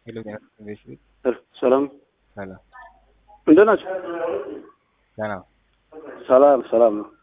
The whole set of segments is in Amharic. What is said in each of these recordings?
ሄሎ ኢንቨስትሜንት ሰላም ሰላም እንደት ናቸው? ደህና ሰላም ሰላም ነው።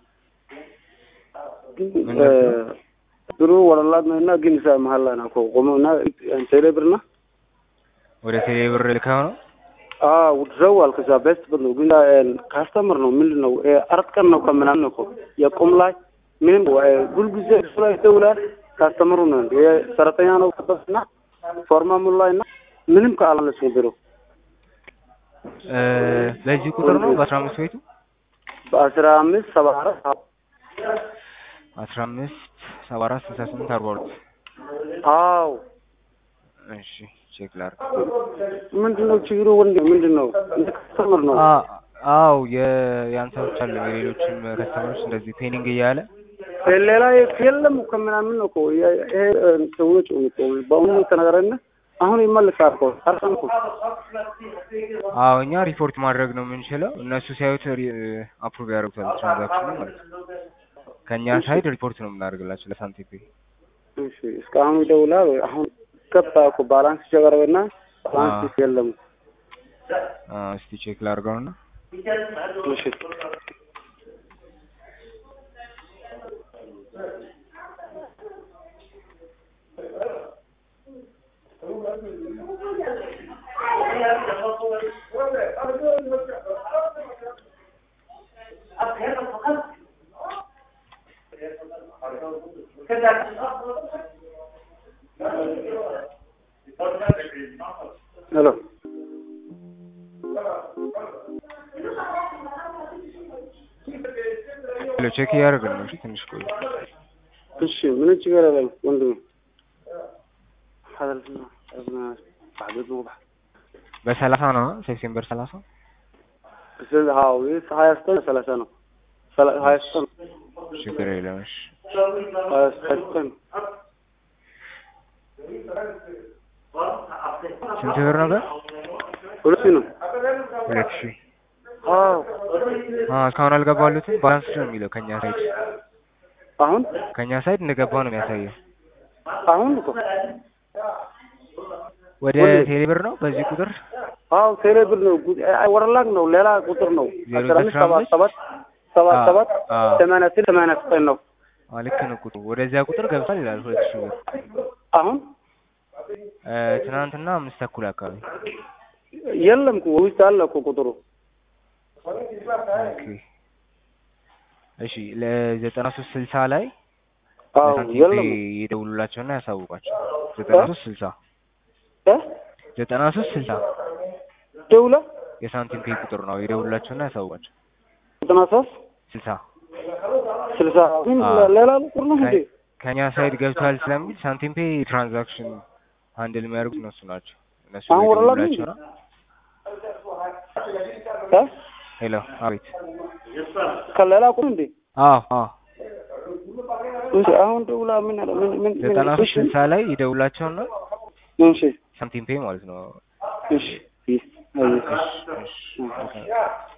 ግን ምን ነበር? ብሩ ወለላት ነው እና ግን ሳ መሀል ላይ ነው እኮ ቆመው እና ቴሌ ብር እና ወደ ቴሌ ብር ልከው ነው ውድረው አልከዛ ቤስት ብር ነው ግን ካስተምር ነው ምንድን ነው አራት ቀን ነው ከምናምን እኮ የቁም ላይ ምንም ሁልጊዜ እሱ ላይ ይደውላል። ካስተምሩ ነው ሰራተኛ ነው እና ፎርማ ሙሉ ላይ እና ምንም ከአላለችም ብሩ እ በዚህ ቁጥር ነው በአስራ አምስት ቤቱ በአስራ አምስት ሰባ አራት አስራ አምስት ሰባ አራት ስልሳ ስምንት አርባ ሁለት አዎ እሺ ቼክ ላድርግ ምንድን ነው ችግሩ? ወንድ ምንድን ነው እንደ ካስተምር ነው አ- አዎ የ- የአንተ ብቻ አይደለም የሌሎችም ከስተመሮች እንደዚህ ፔኒንግ እያለ ሌላ የለም እኮ ምናምን ነው እኮ የ- ይሄ ሰዎች እኮ በአሁኑ ተነገረና አሁን ይመልሳል እኮ አርሰን እኮ አዎ እኛ ሪፖርት ማድረግ ነው የምንችለው እነሱ ሲያዩት አፕሩቭ ያደርጉታል ትራንዛክሽኑ ማለት ነው ከእኛ ሳይድ ሪፖርት ነው የምናደርግላቸው ለሳንቲፔ እሺ እስካሁን ይደውላል ወይ? አሁን ገባ እኮ ባላንስ ጀበረበና ባላንስ የለም እስቲ ቼክ ላድርገውና እሺ ሄሎ ሄሎ ቼክ እያደረግን ነው እሺ ትንሽ ቆይ እሺ ምን ችግር የለም ወንድሜ ሀደርና ባዕድ ነው በሰላሳ ነው ሴፕቴምበር ሰላሳ ስለዚህ አዎ ይህ ሀያ ዘጠኝ ሰላሳ ነው ሰላ- ሀያ ዘጠኝ ችግር የለም እሺ ሀያ ዘጠኝ ስንት ብር ነበር ሁለት ሺህ ነው ሁለት ሺህ አዎ አዎ እስካሁን አልገባሉትም ባላንስ ነው የሚለው ከኛ ሳይድ አሁን ከኛ ሳይድ እንደገባ ነው የሚያሳየው አሁን እኮ ወደ ሁሌ። ቴሌ ብር ነው በዚህ ቁጥር አዎ ቴሌ ብር ነው ጉ- አይ ወረላግ ነው ሌላ ቁጥር ነው ዜሮ አስራ አምስት አስራ ሰባት አምስት ሰባት ሰባት አዎ፣ ሰባት አዎ። ሰማንያ ስድስት ሰማንያ ዘጠኝ ነው አዎ ልክ ነው ቁጥሩ ወደዚያ ቁጥር ገብቷል ይላል ሁለት ሺህ ብር አሁን እ ትናንትና አምስት ተኩል አካባቢ የለም እኮ ውስጥ አለ እኮ ቁጥሩ ኦኬ እሺ ለዘጠና ሶስት ስልሳ ላይ አዎ ለሳንቲም የለም ይደውሉላቸውና ያሳውቋቸው ዘጠና ሶስት ስልሳ እ ዘጠና ሶስት ስልሳ ደውለ የሳንቲም ፔይ ቁጥር ነው ይደውሉላቸውና ያሳውቋቸው ዘጠና ሶስት ስልሳ ስልሳ ግን አዎ። ሌላ ቁጥር ነው እንዴ? ከኛ ሳይድ ገብቷል ስለሚል ሳንቲም ፔይ ትራንዛክሽን ሃንድል የሚያደርጉት እነሱ ናቸው እነሱ አሁን ወረላ ግን ይደውሉላቸው ነው እ ሄሎ አቤት ከሌላ ቁጥር እንዴ? አዎ አዎ እሺ አሁን ደውላ ምን አለ ምን ምን ምን ዘጠና ሶስት እሺ ስልሳ ላይ ይደውላቸውና እሺ ሳንቲም ፔይ ማለት ነው እሺ እሺ አይ እሺ እሺ ኦኬ